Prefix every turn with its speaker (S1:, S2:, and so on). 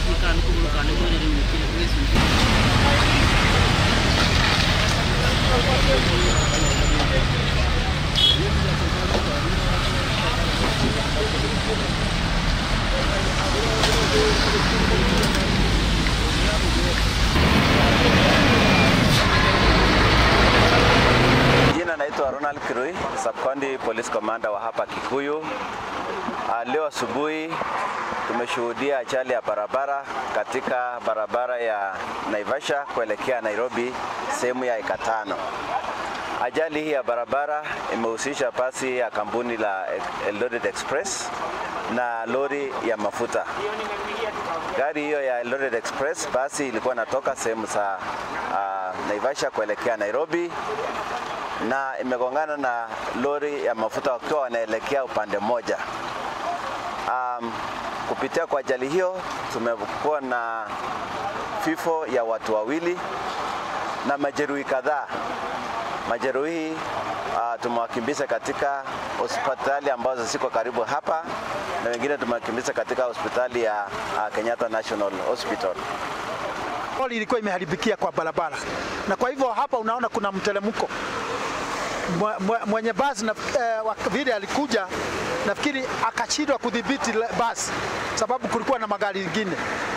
S1: kikani kumulukane mwene mwikile mwezi
S2: Jina naitwa Ronald Kirui, Sub-County Police Commander wa hapa Kikuyu. Uh, leo asubuhi tumeshuhudia ajali ya barabara katika barabara ya Naivasha kuelekea Nairobi sehemu ya eka tano. Ajali hii ya barabara imehusisha basi ya kampuni la Eldoret Express na lori ya mafuta. Gari hiyo ya Eldoret Express basi ilikuwa inatoka sehemu za uh, Naivasha kuelekea Nairobi na imegongana na lori ya mafuta wakiwa wanaelekea upande mmoja. Um, kupitia kwa ajali hiyo tumekuwa na vifo ya watu wawili na majeruhi kadhaa. Majeruhi uh, tumewakimbiza katika hospitali ambazo ziko karibu hapa na wengine tumewakimbiza katika hospitali ya uh, Kenyatta National Hospital.
S3: Lori ilikuwa imeharibikia kwa barabara, na kwa hivyo hapa unaona kuna mteremko. Mwe- mwe- Mwenye basi na, eh, wa- vile alikuja nafikiri akashindwa kudhibiti le- basi sababu kulikuwa na magari mengine.